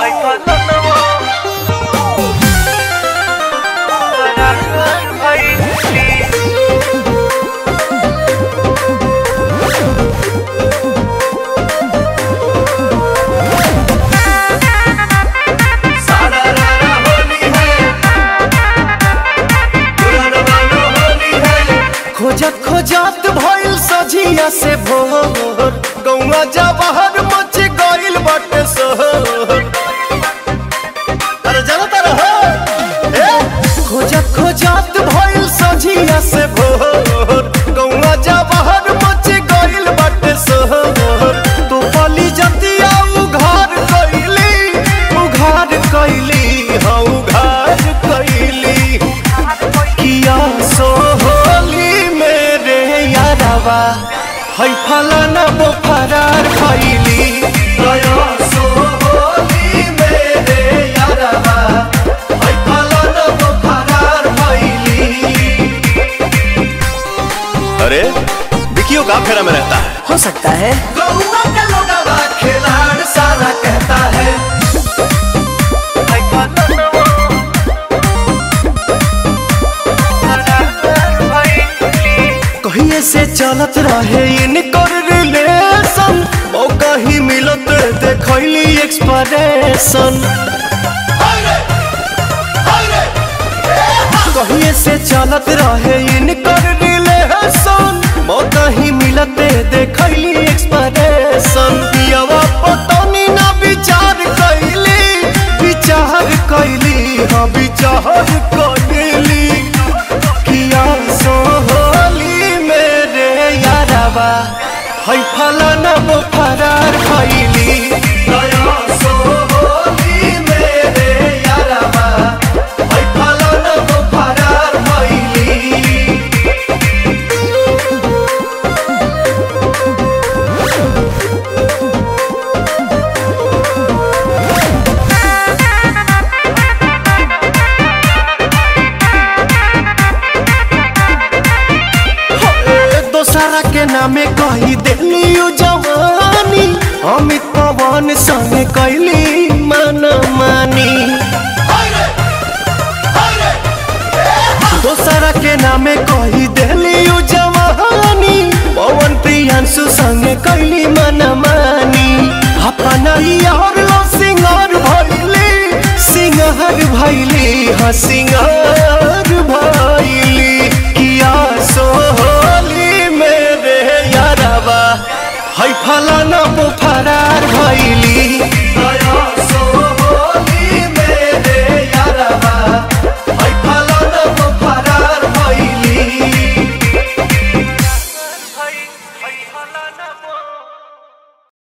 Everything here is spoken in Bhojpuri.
खोजत खोजत भइल सझिया से भोर गौवा जवाहर मच गइल बाटे शहर अरे जाना तारा हो ए खोजत खोजत भइल सझिया से भोर गौवा जवाहर मच गइल बाटे शहर तो पली जतिया उघार कइली उघार कइली हाँ उघार कइली किया सोहली मेरे यारवा है फलाना वो फरार खैली गया सोहली मेरे यारवा है फलाना वो फरार खैली अरे विकियो का फेरा में रहता है हो सकता है गौवा का लोगवा खिलाड़ सारा कहता है कहिए से चलत रहे इनकर रिलेशन मौका ही मिलत देखैली एक्सप्रेशन कहिए से चलत रहे इनकर रिलेशन मौका ही मिलत देखैली एक्सप्रेशन पियवा पतनी ना विचार कैली विचार कैली हाँ विचार कैली किया सोहली मेरे यारवा है फलाना वो फरार खैली गया सोहली मेरे यारवा है फलाना वो फरार खैली दोसरा के नामे कही देली उ जवानी अमित पवन संगे कैली मन मानी दोसरा के नामे कही देली उ जवानी पवन प्रियांशु संगे कैली मन मानी अपना यार लो सिंगार भैली सिंगार भैली हाँ सिंगार भैली किया सोहली मेरे यारवा है फलाना वो फरार